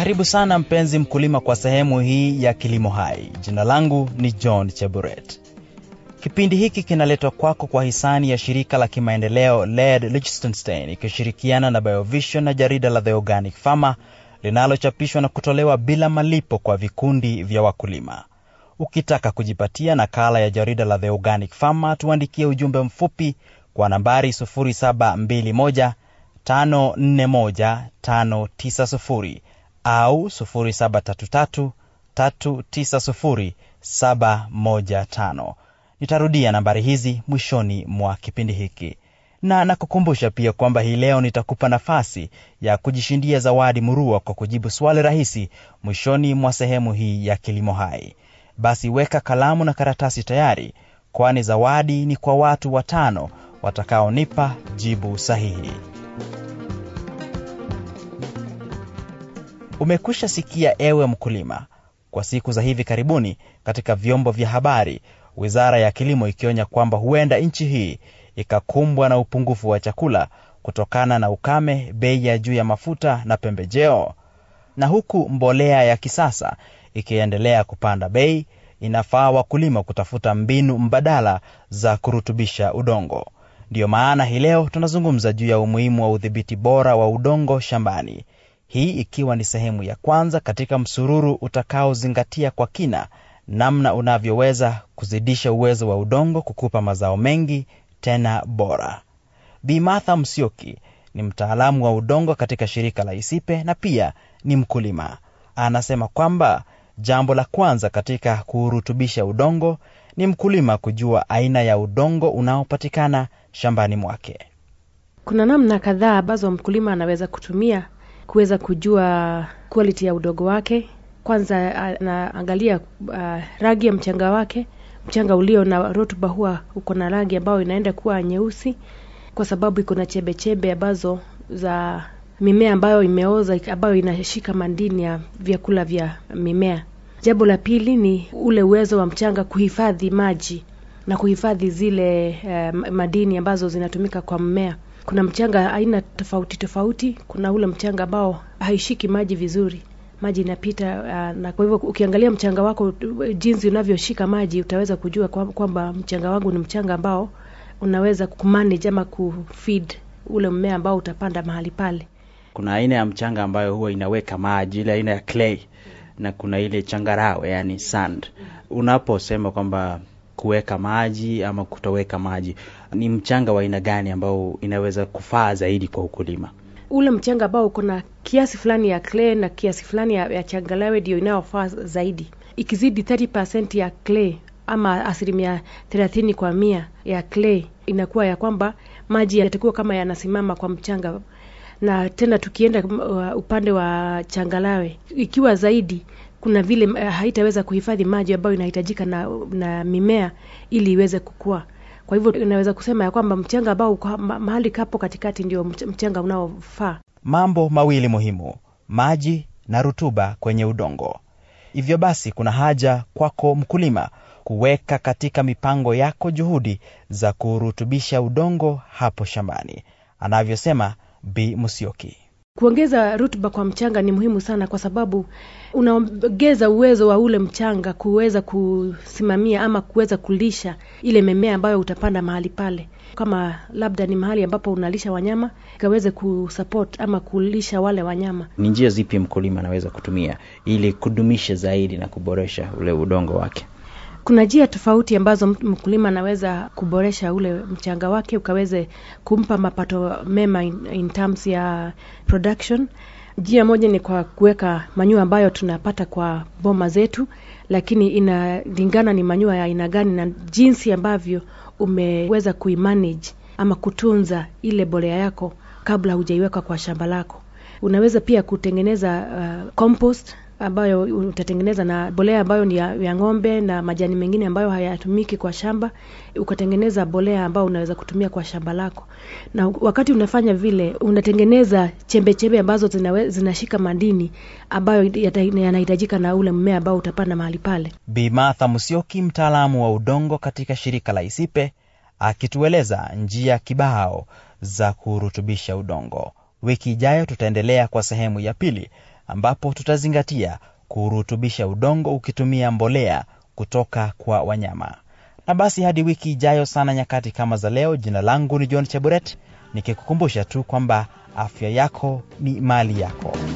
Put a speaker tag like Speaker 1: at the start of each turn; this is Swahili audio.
Speaker 1: Karibu sana mpenzi mkulima kwa sehemu hii ya Kilimo Hai. Jina langu ni John Cheburet. Kipindi hiki kinaletwa kwako kwa hisani ya shirika la kimaendeleo LED Liechtenstein ikishirikiana na Biovision na jarida la The Organic Farmer linalochapishwa na kutolewa bila malipo kwa vikundi vya wakulima. Ukitaka kujipatia nakala ya jarida la The Organic Farmer, tuandikie ujumbe mfupi kwa nambari 0721 541 590 au 0733 390 715. Nitarudia nambari hizi mwishoni mwa kipindi hiki, na nakukumbusha pia kwamba hii leo nitakupa nafasi ya kujishindia zawadi murua kwa kujibu swali rahisi mwishoni mwa sehemu hii ya Kilimo Hai. Basi weka kalamu na karatasi tayari, kwani zawadi ni kwa watu watano watakaonipa jibu sahihi. Umekwisha sikia ewe mkulima, kwa siku za hivi karibuni katika vyombo vya habari, wizara ya kilimo ikionya kwamba huenda nchi hii ikakumbwa na upungufu wa chakula kutokana na ukame, bei ya juu ya mafuta na pembejeo. Na huku mbolea ya kisasa ikiendelea kupanda bei, inafaa wakulima kutafuta mbinu mbadala za kurutubisha udongo. Ndiyo maana hii leo tunazungumza juu ya umuhimu wa udhibiti bora wa udongo shambani hii ikiwa ni sehemu ya kwanza katika msururu utakaozingatia kwa kina namna unavyoweza kuzidisha uwezo wa udongo kukupa mazao mengi tena bora. Bi Martha Msioki ni mtaalamu wa udongo katika shirika la Isipe na pia ni mkulima. Anasema kwamba jambo la kwanza katika kuurutubisha udongo ni mkulima kujua aina ya udongo unaopatikana shambani mwake.
Speaker 2: Kuna namna kadhaa ambazo mkulima anaweza kutumia kuweza kujua quality ya udongo wake. Kwanza anaangalia uh, rangi ya mchanga wake. Mchanga ulio na rutuba huwa uko na rangi ambayo inaenda kuwa nyeusi, kwa sababu iko na chembe chembe ambazo za mimea ambayo imeoza, ambayo inashika madini ya vyakula vya mimea. Jambo la pili ni ule uwezo wa mchanga kuhifadhi maji na kuhifadhi zile uh, madini ambazo zinatumika kwa mmea. Kuna mchanga aina tofauti tofauti. Kuna ule mchanga ambao haishiki maji vizuri, maji inapita uh, na kwa hivyo ukiangalia mchanga wako jinsi unavyoshika maji utaweza kujua kwamba mchanga wangu ni mchanga ambao unaweza kumanage ama kufeed ule mmea ambao utapanda mahali pale.
Speaker 1: Kuna aina ya mchanga ambayo huwa inaweka maji, ile aina ya clay, na kuna ile changarawe, yani sand. Unaposema kwamba kuweka maji ama kutoweka maji, ni mchanga wa aina gani ambao inaweza kufaa zaidi kwa ukulima?
Speaker 2: Ule mchanga ambao uko na kiasi fulani ya clay na kiasi fulani ya, ya changarawe ndio inayofaa zaidi. Ikizidi 30% ya clay ama asilimia thelathini kwa mia ya clay, inakuwa ya kwamba maji yatakuwa kama yanasimama kwa mchanga, na tena tukienda uh, upande wa changarawe, ikiwa zaidi kuna vile uh, haitaweza kuhifadhi maji ambayo inahitajika na, na mimea ili iweze kukua. Kwa hivyo inaweza kusema ya kwamba mchanga ambao mahali kapo katikati ndio mchanga unaofaa.
Speaker 1: Mambo mawili muhimu, maji na rutuba kwenye udongo. Hivyo basi, kuna haja kwako mkulima kuweka katika mipango yako juhudi za kurutubisha udongo hapo shambani, anavyosema Bi Musyoki.
Speaker 2: Kuongeza rutuba kwa mchanga ni muhimu sana, kwa sababu unaongeza uwezo wa ule mchanga kuweza kusimamia ama kuweza kulisha ile mimea ambayo utapanda mahali pale. Kama labda ni mahali ambapo unalisha wanyama, ikaweze kusupport ama kulisha wale wanyama.
Speaker 1: Ni njia zipi mkulima anaweza kutumia ili kudumisha zaidi na kuboresha ule udongo wake?
Speaker 2: Kuna njia tofauti ambazo mkulima anaweza kuboresha ule mchanga wake ukaweze kumpa mapato mema in, in terms ya production. Njia moja ni kwa kuweka manyua ambayo tunapata kwa boma zetu, lakini inalingana ni manyua ya aina gani na jinsi ambavyo umeweza kuimanage ama kutunza ile bolea yako kabla hujaiweka kwa shamba lako. Unaweza pia kutengeneza uh, compost ambayo utatengeneza na bolea ambayo ni ya, ya ng'ombe na majani mengine ambayo hayatumiki kwa shamba, ukatengeneza bolea ambayo unaweza kutumia kwa shamba lako. Na wakati unafanya vile, unatengeneza chembe chembe ambazo zinawe, zinashika madini ambayo yanahitajika na ule mmea ambao utapanda mahali pale.
Speaker 1: Bi Martha Musyoki, mtaalamu wa udongo katika shirika la Isipe, akitueleza njia kibao za kurutubisha udongo. Wiki ijayo tutaendelea kwa sehemu ya pili ambapo tutazingatia kurutubisha udongo ukitumia mbolea kutoka kwa wanyama. Na basi hadi wiki ijayo sana nyakati kama za leo, jina langu ni John Cheburet nikikukumbusha tu kwamba afya yako ni mali yako.